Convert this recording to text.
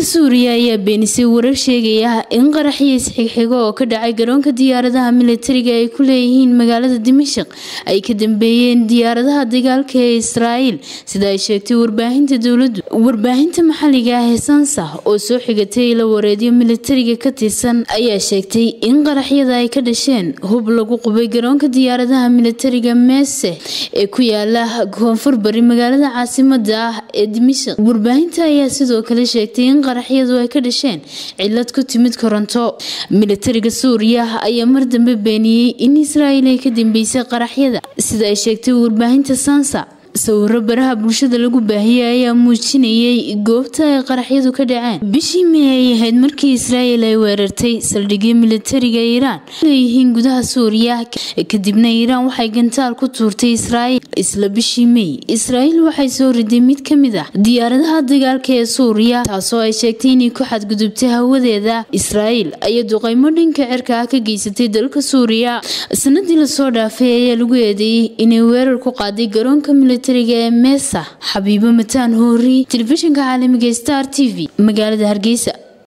suuriya ayaa beenisay warar sheegaya in qaraxyo isxigxigo oo ka dhacay garoonka diyaaradaha militariga ay ku leeyihiin magaalada dimashaq ay ka dambeeyeen diyaaradaha dagaalka ee israa'iil sida ay sheegtay warbaahinta dowladdu warbaahinta maxalliga ah ee sansa oo soo xigatay la wareedyo militariga ka tirsan ayaa sheegtay in qaraxyada ay ka dhasheen hub lagu qubay garoonka diyaaradaha militariga meese ee ku yaala koonfur bari magaalada caasimada ah ee dimashaq warbaahinta ayaa sidoo kale sheegtay in qaraxyadu ay ka dhasheen cilad ku timid koronto militariga suuriya ayaa mar dambe beeniyey in israa'iil ay ka dambeysay qaraxyada sida ay sheegtay warbaahinta sansa sawiro baraha bulshada lagu baahiyey ayaa muujinayay goobta ay qaraxyadu ka dhaceen bishii may ay ahayd markii israa'iil ay weerartay saldhigyo militariga iiraan leeyihiin gudaha suuriya kadibna iiraan waxay gantaal ku tuurtay israa'iil isla bishii may israa'iil waxay soo riday mid ka mid ah diyaaradaha dagaalka ee suuriya taasoo ay sheegtay inay ku xadgudubtay hawadeeda israa'iil ayaa duqaymo dhanka cirka ah ka geysatay dalka suuriya sanadii lasoo dhaafay ayaa lagu eedeeyey inay weerar ku qaaday garoonka militariga ee meesa xabiibo mataan hoori telefishinka caalamiga star t v magaalada hargeysa